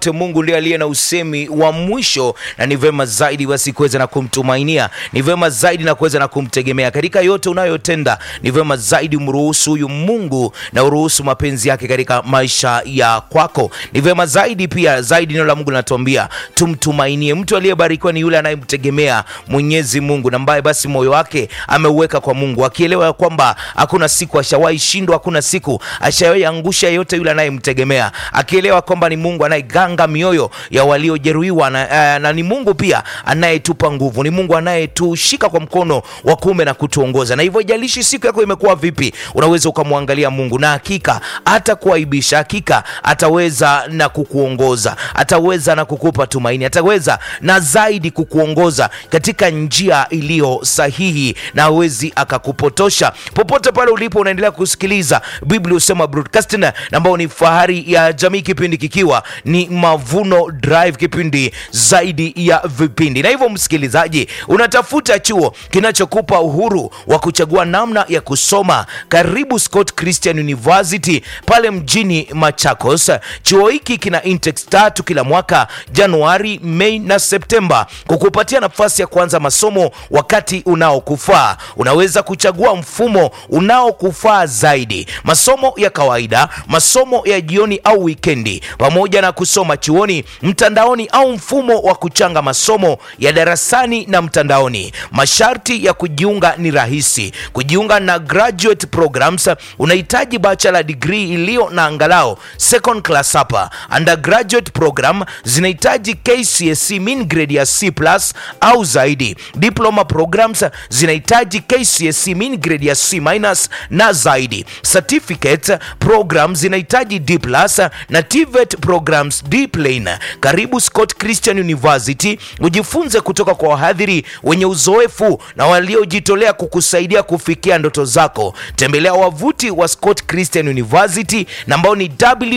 Mungu ndiye aliye na usemi wa mwisho, na ni vema zaidi basi kuweza na kumtumainia, ni vema zaidi na kuweza na kumtegemea katika yote unayotenda. Ni vema zaidi umruhusu huyu Mungu na uruhusu mapenzi yake katika maisha ya kwako. Ni vema zaidi pia zaidi, neno la Mungu linatuambia tumtumainie. Mtu aliyebarikiwa ni yule anayemtegemea Mwenyezi Mungu na ambaye basi moyo wake ameuweka kwa Mungu, akielewa ya kwamba hakuna siku ashawahi shindwa, hakuna siku ashawahi angusha yeyote yule anayemtegemea, akielewa kwamba ni Mungu anayeganga mioyo ya waliojeruhiwa na, na ni Mungu pia anayetupa nguvu, ni Mungu anayetushika kwa mkono wa kuume na kutuongoza. Na hivyo ijalishi siku yako imekuwa vipi, unaweza ukamwangalia Mungu na hakika atakuaibisha, hakika ataweza na kukuongoza, ataweza na kukupa tumaini, ataweza na zaidi kukuongoza katika njia iliyo sahihi, na hawezi akakupotosha. Popote pale ulipo, unaendelea kusikiliza Biblia Husema Broadcasting, ambao ni fahari ya jamii, kipindi kikiwa ni Mavuno Drive, kipindi zaidi ya vipindi. Na hivyo msikilizaji, unatafuta chuo kinachokupa uhuru wa kuchagua namna ya kusoma, karibu Scott Christian University pale mjini Machakos. Chuo hiki kina intakes tatu kila mwaka, Januari, Mei na Septemba, kukupatia nafasi ya kuanza masomo wakati unaokufaa. Unaweza kuchagua mfumo unaokufaa zaidi, masomo ya kawaida, masomo ya jioni au wikendi, pamoja na kusoma chuoni, mtandaoni au mfumo wa kuchanga masomo ya darasani na mtandaoni. Masharti ya kujiunga ni rahisi. Kujiunga na graduate programs unahitaji bachelor degree iliyo na angalau second class hapa. Undergraduate program zinahitaji KCSE mean grade ya C+ au zaidi. Diploma programs zinahitaji KCSE mean grade ya C- na zaidi. Certificate programs zinahitaji D+ na TVET programs D plain. Karibu Scott Christian University ujifunze kutoka kwa wahadhiri wenye uzoefu na waliojitolea kukusaidia kufikia ndoto zako. Tembelea wavuti wa Scott Christian University na ambao ni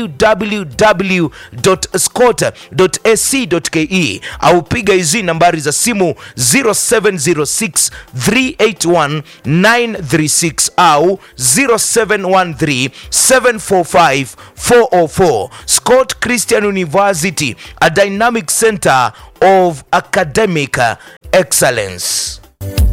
www.scott.ac.ke au piga hizi nambari za simu 0706 381 936 au 0713 745 404. Scott Christian University, a dynamic center of academic excellence.